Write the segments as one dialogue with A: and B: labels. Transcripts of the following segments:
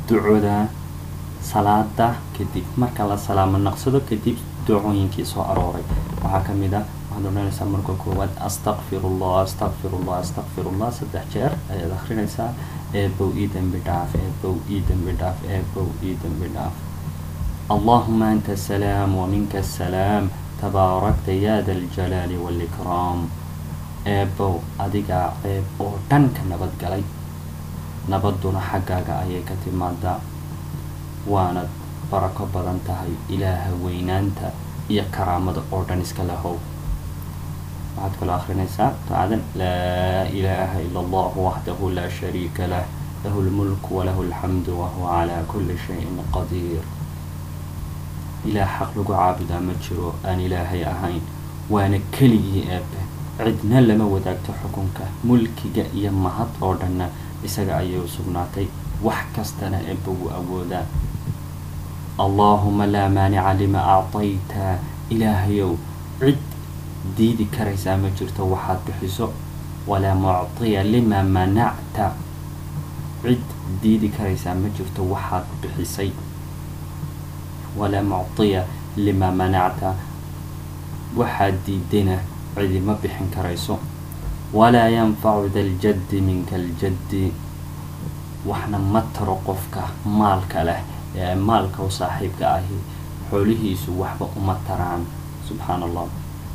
A: ducoda salaada kadib marka la salaamo naqsado kadib ducooyinkii soo arooray waxaa ka mid ah waxaad odhanaysaa marka koowaad astaqfirullah astaqfirullah astaqfirullah saddex jeer ayaad akrinaysaa eebow ii dembi dhaaf eebow ii dembi dhaaf eebow ii dembi dhaaf allahuma anta asalaam waminka asalaam tabaarakta ya da aljalaali waalikraam eebow adigaa ceeb oo dhan ka nabadgalay nabaduna xaggaaga ayay ka timaadaa waanad barako badan tahay ilaaha weynaanta iyo karaamada oo dhan iska lahow waxaad kaloo akrinaysaa ducadan laa ilaaha ila allah waxdahu laa shariika lah lahu lmulku walahu alxamdu wahuwa calaa kulli shayin qadiir ilaah xaq lagu caabudaa ma jiro aan ilaahay ahayn waana keligii eebe cidna lama wadaagto xukunka mulkiga iyo mahad oo dhanna isaga ayay u sugnaatay wax kastana eebba wuu awoodaa allaahuma laa maanica lima actayta ilaahayow cid diidi karaysaa ma jirto waxaad bixiso walaa muctiya lima manacta cid diidi karaysaa ma jirto waxaad bixisay walaa muctiya lima manacta waxaad diidayna cidi ma bixin karayso walaa yanfacu da ljaddi minka aljaddi waxna ma taro qofka maalka leh ee maalka u saaxiibka ahi xoolihiisu waxba uma taraan subxaan allah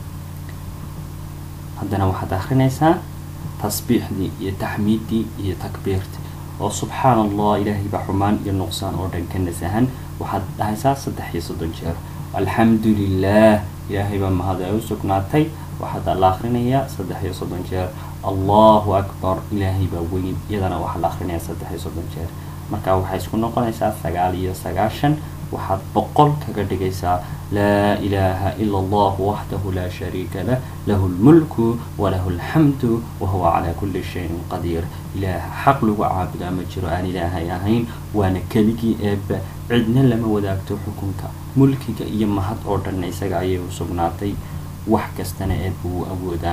A: haddana waxaad akrinaysaa tasbiixdii iyo taxmiiddii iyo takbiirtii oo subxaan allah ilaahay baa xumaan iyo nuqsaan oo dhan ka nasahan waxaad dhahaysaa saddex iyo soddon jeer alxamdu lilah ilaahay baa mahad ay u sugnaatay waxaad la akrinayaa saddex iyo soddon jeer allahu akbar ilaahay baa weyn iyadana waxaa la akrinayaa saddex iyo soddon jeer marka waxay isku noqonaysaa sagaal iyo sagaashan waxaad boqol kaga dhigaysaa laa ilaaha ila allah waxdahu laa shariika lah lahu lmulku walahu alxamdu wahuwa calaa kulli shayin qadiir ilaaha xaq lagu caabudaa ma jiro aan ilaahay ahayn waana keligii eebba cidna lama wadaagto xukunka mulkiga iyo mahad oo dhanna isaga ayay u sugnaatay wax kastana eebba wuu awoodaa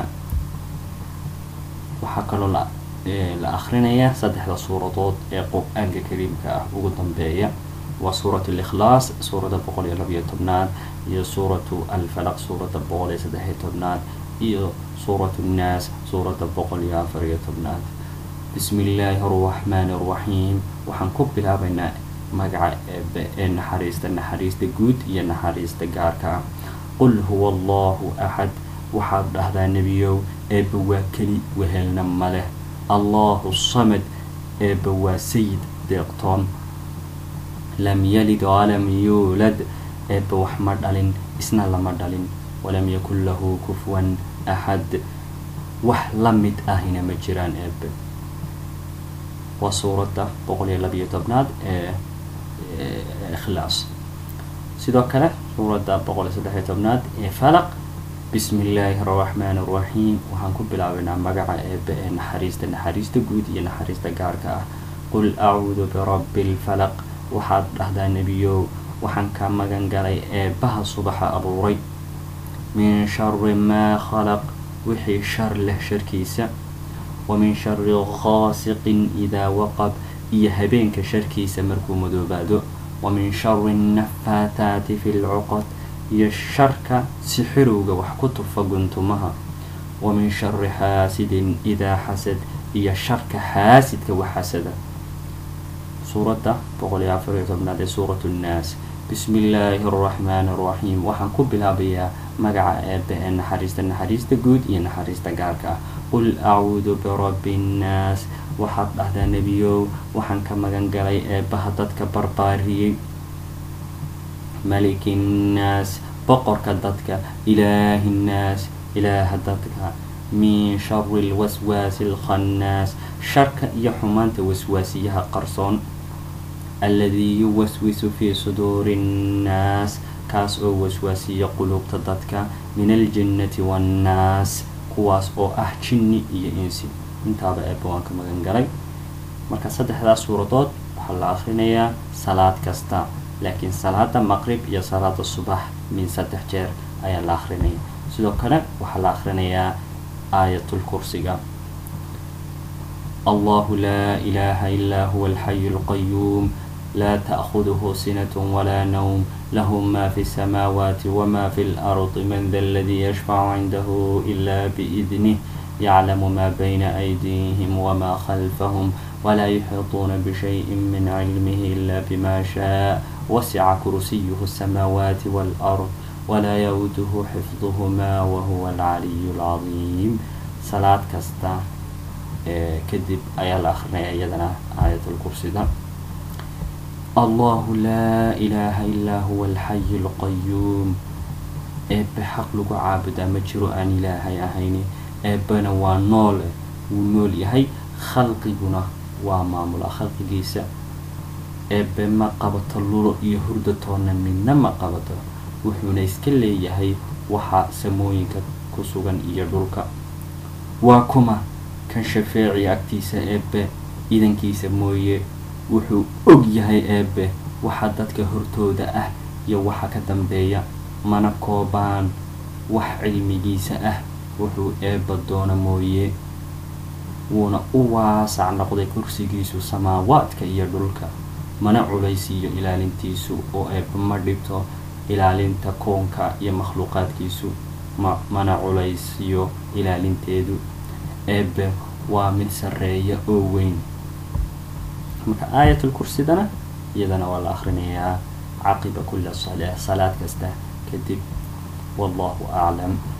A: waxaa kaloo la la akrinaya saddexda suuradood ee qur-aanka kariimka ah ugu dambeeya waa suuratu likhlaas suuradda boqol iyo labiyo tobnaad iyo suuratu alfalaq suuradda boqol iyo saddex iyo tobnaad iyo suuratu nnaas suuradda boqol iyo afar iyo tobnaad bismi illaahi araxmaani araxiim waxaan ku bilaabaynaa magaca eebe ee naxariista naxariista guud iyo naxariista gaarka ah qul huwa allahu axad waxaad dhahdaa nebiyow eebba waa keli wehelna ma leh allahu samad eebba waa sayid deeqtoon lam yalid walam yuulad eebba wax ma dhalin isna lama dhalin walam yakun lahu kufwan axad wax la mid ahina ma jiraan eebbe waa suuradda boqol iyo labiyo tobnaad ee ikhlaas sidoo kale suuradda boqol iyo saddex iyo tobnaad ee falaq bismi illaahi araxmaani araxiim waxaan ku bilaabaynaa magaca eebbe ee naxariista naxariista guud iyo naxariista gaarka ah qul acuudu birabbi lfalaq waxaad dhahdaa nebiyow waxaan ka magan galay eebbaha subaxa abuuray min shari maa khalaq wixii shar leh sharkiisa wa min shari khaasiqin idaa waqab iyo habeenka sharkiisa markuu madoobaado wa min shari nafaataati fi lcuqad iyo sharka sixirowga wax ku tufa guntumaha wa min shari xaasidin idaa xasad iyo sharka xaasidka wax xasada suuradda boqol iyo afar iyo tobnaad ee suuratu nnaas bismi illaahi araxmaani araxiim waxaan ku bilaabayaa magaca eebbe ee naxariista naxariista guud iyo naxariista gaarka ah qul acuudu birabbi nnaas waxaad dhahdaa nebiyow waxaan ka magan galay eebbaha dadka barbaariyey maliki nnaas boqorka dadka ilaahi nnaas ilaaha dadka min shari lwaswaasi alkhannaas sharka iyo xumaanta waswaasiyaha qarsoon alladii yuwaswisu fii suduuri nnaas kaas oo waswaasiya quluubta dadka min aljinnati waannaas kuwaas oo ah jinni iyo insi intaaba eebba waan ka magan galay marka saddexdaas suuradood waxaa la akrinayaa salaad kasta laakiin salaada maqrib iyo salaada subax min saddex jeer ayaa la akrinaya sidoo kale waxaa la akrinayaa aayatul kursiga allahu laa ilaaha ilaa huwa alxayu alqayuum laa ta'khuduhu sinatu walaa nawm lahu ma fi الsamaawaati wma fi اlardi man da aladii yashfacu cindahu ila biidnih yaclamu ma bayna أydihim wma khalfahum wlaa yuxiiطuuna bshayءi min cilmih ila bma shaء wasica kursiyuhu الsamaawaati wاlأrض walaa yawduhu xifduhmaa wahuwa alcaliy اlcadiim salaad kasta kadib ayaa la akrinaya iyadana aayat lkursida allahu laa ilaha ilaa huwa alxayi اlqayuum eebbe xaq lagu caabudaa ma jiro aan ilaahay ahayni eebbena waa noole wuu nool yahay khalqiguna waa maamula khalqigiisa eebbe ma qabato lulo iyo hurdatoonna midna ma qabato wuxuuna iska leeyahay waxa samooyinka ku sugan iyo dhulka waa kuma kan shafeeci agtiisa eebbe idankiisa mooye wuxuu og yahay eebbe waxa dadka hortooda ah iyo waxa ka dambeeya mana koobaan wax cilmigiisa ah wuxuu eebba doona mooye wuuna u waasac noqday kursigiisu samaawaadka iyo dhulka mana culaysiiyo ilaalintiisu oo eebba ma dhibto ilaalinta koonka iyo makhluuqaadkiisu ma mana culaysiyo ilaalinteedu eebbe waa mid sarreeya oo weyn marka aayatul kursidana iyadana waa la akrinayaa caqiba kula salaa salaad kasta kadib wallahu aclam